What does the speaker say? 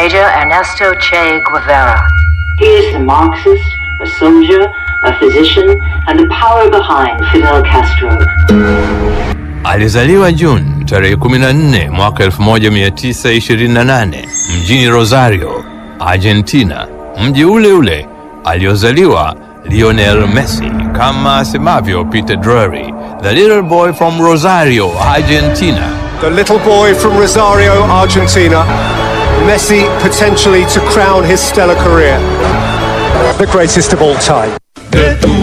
Major Ernesto Che Guevara. He is a Marxist, a soldier, a physician, and the power behind Fidel Castro. Alizaliwa Juni tarehe 14 mwaka 1928 mjini Rosario, Argentina, mji ule ule aliozaliwa Lionel Messi, kama asemavyo Peter Drury, the little boy from Rosario, Argentina. The little boy from Rosario, Argentina. Messi potentially to crown his stellar career. The greatest of all time. de tu